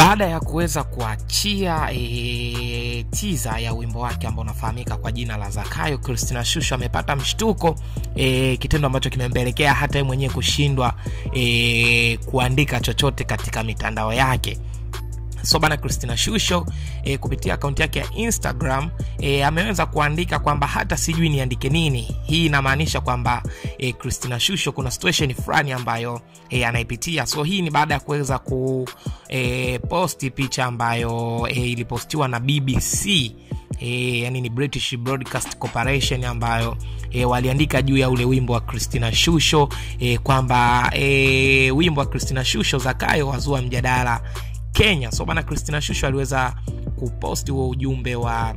baada ya kuweza kuachia e, tiza ya wimbo wake ambao unafahamika kwa jina la Zakayo, Christina Shusho amepata mshtuko e, kitendo ambacho kimempelekea hata yeye mwenyewe kushindwa e, kuandika chochote katika mitandao yake so bana christina shusho e, kupitia akaunti yake ya instagram e, ameweza kuandika kwamba hata sijui niandike nini hii inamaanisha kwamba e, christina shusho kuna situation fulani ambayo e, anaipitia so hii ni baada ya kuweza ku e, posti picha ambayo e, ilipostiwa na bbc E, yani ni british broadcast corporation ambayo e, waliandika juu ya ule wimbo wa christina shusho e, kwamba e, wimbo wa christina shusho zakayo wazua mjadala kenya so bana christina shusho aliweza kuposti huo ujumbe wa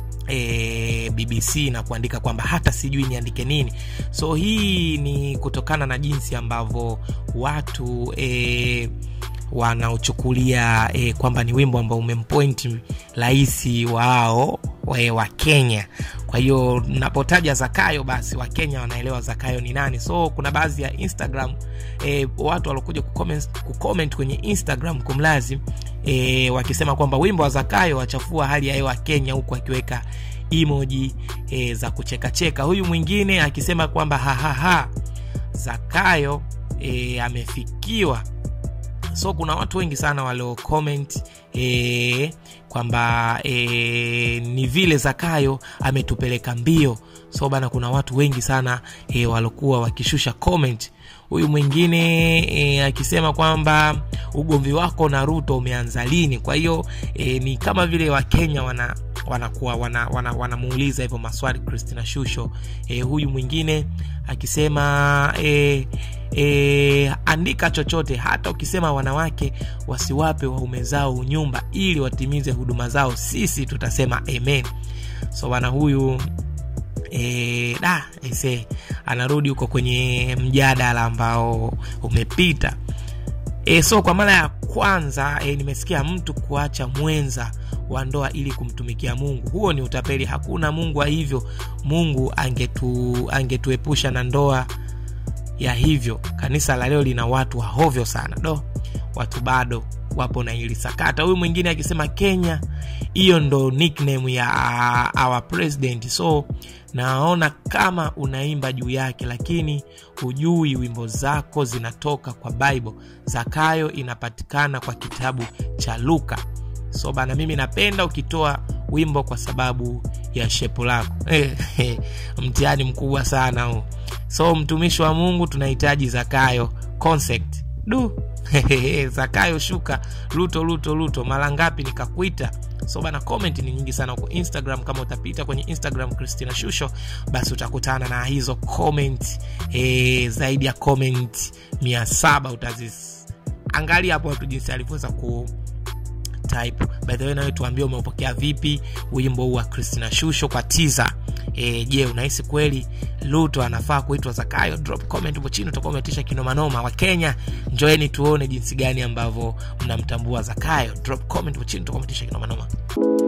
e, bbc na kuandika kwamba hata sijui niandike nini so hii ni kutokana na jinsi ambavyo watu e, wanaochukulia e, kwamba ni wimbo ambao umempointi rahisi wao wa, wa kenya kwa hiyo napotaja zakayo basi wakenya wanaelewa zakayo ni nani so kuna baadhi ya instagram e, watu waliokuja kucomment, kucomment kwenye instagram kumlazi e, wakisema kwamba wimbo wa zakayo wachafua hali ya hewa kenya huku akiweka emoji e, za kuchekacheka huyu mwingine akisema kwamba hahaha zakayo e, amefikiwa so kuna watu wengi sana walio comment e, kwamba e, ni vile zakayo ametupeleka mbio so bana kuna watu wengi sana e, walokuwa wakishusha comment huyu mwingine e, akisema kwamba ugomvi wako na ruto umeanza lini kwa hiyo e, ni kama vile wakenya wana wanakuwa wanamuuliza wana, wana, wana hivyo maswali christina shusho e, huyu mwingine akisema e, e, andika chochote hata ukisema wanawake wasiwape waume zao unyumba ili watimize huduma zao sisi tutasema amen so bana huyu e, da ese anarudi huko kwenye mjadala ambao umepita e, so kwa mara ya kwanza e, nimesikia mtu kuacha mwenza wa ndoa ili kumtumikia mungu huo ni utapeli hakuna mungu wa hivyo mungu angetu angetuepusha na ndoa ya hivyo kanisa la leo lina watu wahovyo sana do watu bado wapo na hili sakata huyu mwingine akisema kenya hiyo ndo nickname ya our president so naona kama unaimba juu yake lakini hujui wimbo zako zinatoka kwa bible zakayo inapatikana kwa kitabu cha luka so bana mimi napenda ukitoa wimbo kwa sababu ya shepu lako mtihani mkubwa sana huu so mtumishi wa mungu tunahitaji zakayo concept du zakayo shuka luto luto luto mara ngapi nikakuita so bana comment ni nyingi sana huko instagram kama utapita kwenye instagram christina shusho basi utakutana na hizo comment e, zaidi ya comment mia saba utaziangalia hapo watu jinsi alivyoweza ku type by the way nawe tuambie umeupokea vipi wimbo huu wa christina shusho kwa tiza e, je unahisi kweli luto anafaa kuitwa zakayo drop comment hapo chini utakuwa umetisha kinomanoma wa kenya njoeni tuone jinsi gani ambavyo mnamtambua zakayo drop comment hapo chini utakuwa umetisha kinomanoma